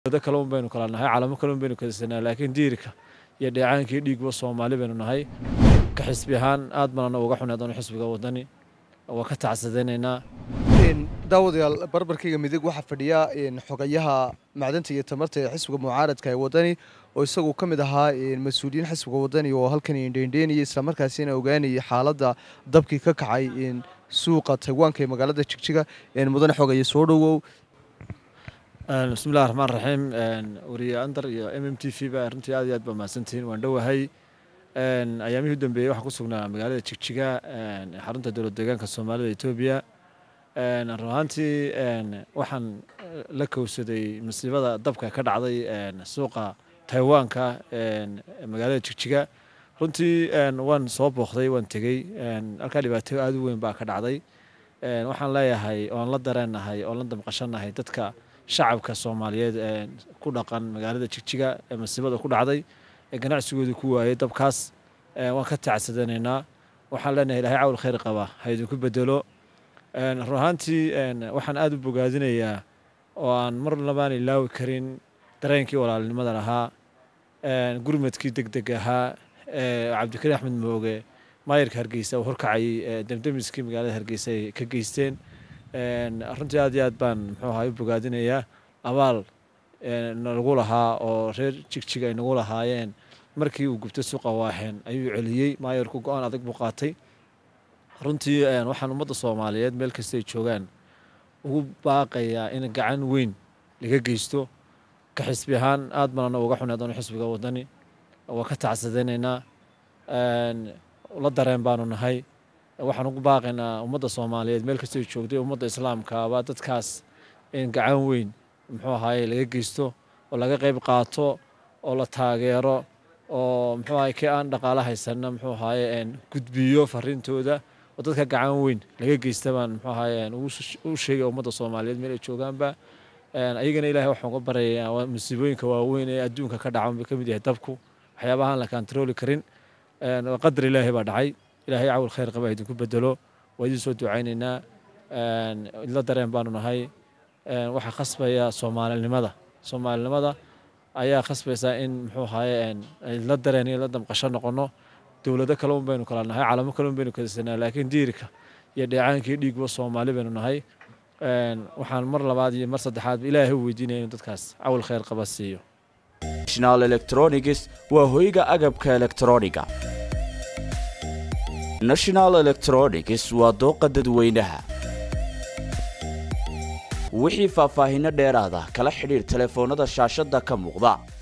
dowlado kale un baynu kala nahay calamo kale un baynu kadasanaa laakiin diirka iyo dheecaankii dhiigba soomaali baynu nahay ka xisbi ahaan aad baana uga xunay adoon xisbiga wadani waa ka tacsadaynaynaa daawadayaal barbarkayga midig waxaa fadhiya xogayaha macdanta iyo tamarta ee xisbiga mucaaradka ee wadani oo isagu ka mid ahaa mas-uuliyiin xisbiga wadani oo halkan indheendheenayay islamarkaasina ogaanayay xaaladda dabkii ka kacay suuqa taywaanka ee magaalada jigjiga mudane xogaya soo dhowow bismillahi raxmaan raxiim wariye andar iyo m m t v ba runtii aad iyo aad baa mahadsantihiin waan dhowahay ayaamihii u dambeeyey waxaan ku sugnaa magaalada jigjiga xarunta dowlad deegaanka soomaalida etoobiya run ahaantii waxaan la kowsaday masiibada dabka ka dhacday suuqa taiwaanka magaalada jigjiga runtii waan soo booqday waan tegey halkaa dhibaato aada u weyn baa ka dhacday waxaan leeyahay oon la dareennahay oon la damqashanahay dadka shacabka soomaaliyeed ee ku dhaqan magaalada jigjiga ee masiibada ku dhacday ee ganacsigooda ku waayay dabkaas waan ka tacsadanaynaa waxaan leenahay ilahay cawl khayr qaba ha idinku bedelo run ahaantii waxaan aada u bogaadinayaa oo aan mar labaan ilaawi karin dareenkii walaalnimada lahaa gurmadkii deg deg ahaa cabdikariin axmed mooge maayarka hargeysa oo horkacayay demdemiskii magaalada hargeysa ay ka geysteen runtii aad iyo aad baan muxuu ahaa u bogaadinayaa abaal nagu lahaa oo reer jigjig ay nagu lahaayeen markii uu gubtay suuqa waaxeen ayuu celiyey maayarku go-aan adag buu qaatay runtii waxaan ummadda soomaaliyeed meel kasta ay joogaan ugu baaqayaa in gacan weyn laga geysto ka xisbi ahaan aad baana uga xunay adoon xisbiga wadani waa ka tacsadaynaynaa la dareen baanu nahay waxaan ugu baaqaynaa ummadda soomaaliyeed meel kasta ay joogtay ummadda islaamkaaba dadkaas in gacan weyn muxuu ahaaye laga geysto oo laga qayb qaato oo la taageero oo muxuu ahaye kii aan dhaqaalo haysanna muxuu ahaaye gudbiyo fariintooda oo dadka gacan weyn laga geysta baan muxuu ahaaye u sheegay ummadda soomaaliyeed meel ay joogaanba ayagana ilahay waxaan uga baryayaa musiibooyinka waaweyn ee adduunka ka dhacan buu ka mid yahay dabku waxyaabahaan la kantarooli karin qadar ilaahay baa dhacay ilaahay cawl khayr qaba idinku bedelo waa idiin soo ducaynaynaa idla dareen baanu nahay waxaa khasbaya soomaalinimada soomaalinimada ayaa khasbaysaa in muxuu ahaaye la dareen iyo la damqasho noqono dowlado kale un baynu kala nahay calamo kale un baynu kadasanaa laakiin diirka iyo dheecaankii dhiigba soomaali baynu nahay waxaan mar labaad iyo mar saddexaad ilaahay u weydiinaya inuu dadkaas cawl khayr qaba siiyo national electronics waa hoyga agabka elektrooniga national electronics waa dooqa dadweynaha wixii faahfaahinno dheeraada kala xidhiir telefoonnada shaashadda ka muuqda